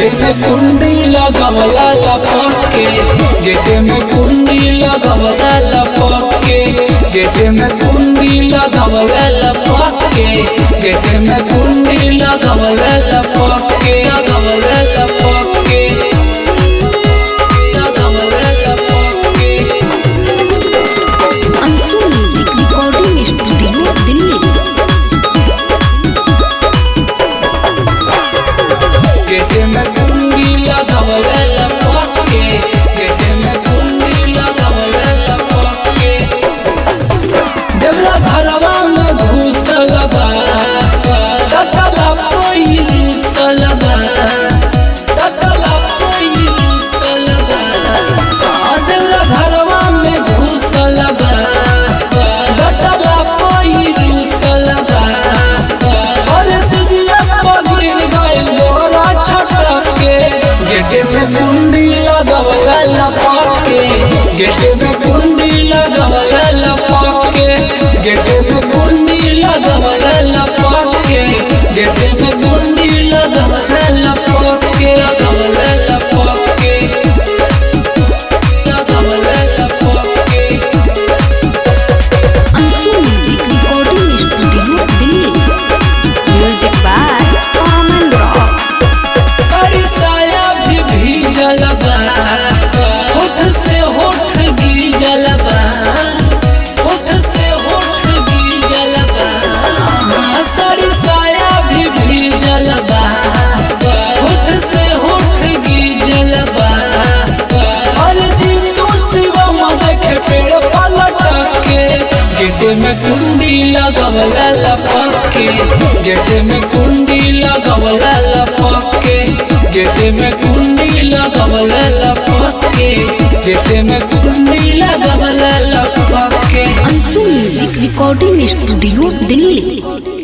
में कुंडी लगवला लपके गेट में कुंडी लगवला लपके गेट में कुंडी लगवला लपके गेट में कुंडी लगवला लपके लगवला लपके लगवला लपके Anshu music recording studio Delhi gate में कुंडी लगवला लपके गेट में कुंडी लगवला लपके देवरा घरवा में घुसल बा ततला कोई रुसल बा ततला कोई रुसल बा आ देवरा घरवा में घुसल बा ततला कोई रुसल बा और सिजिया पगिर गइल लोरा छटके गेट में कुंडी लगवला लपके गेट में कुंडी लगवला लपके गेट में कुंडी लगवला लपके गेट में कुंडी लगवला लपके लगवला लपके लगवला लपके Anshu music recording studio Delhi music by कॉमन रॉक साड़ी साया भी भीजल बा होठ से होठ गीजल बा होठ से होठ गीजल बा हाँ, साड़ी साया भी भीजल बा होठ से होठ गीजल बा अरे जी तू शिवम देखे पेड़ पलट के गेट में कुंडी लगवला लपके गेट में कुंडी लगवला लपके गेट में कुंडी लगवला लपके गेट में कुंडी लगवला लपके Anshu music recording studio Delhi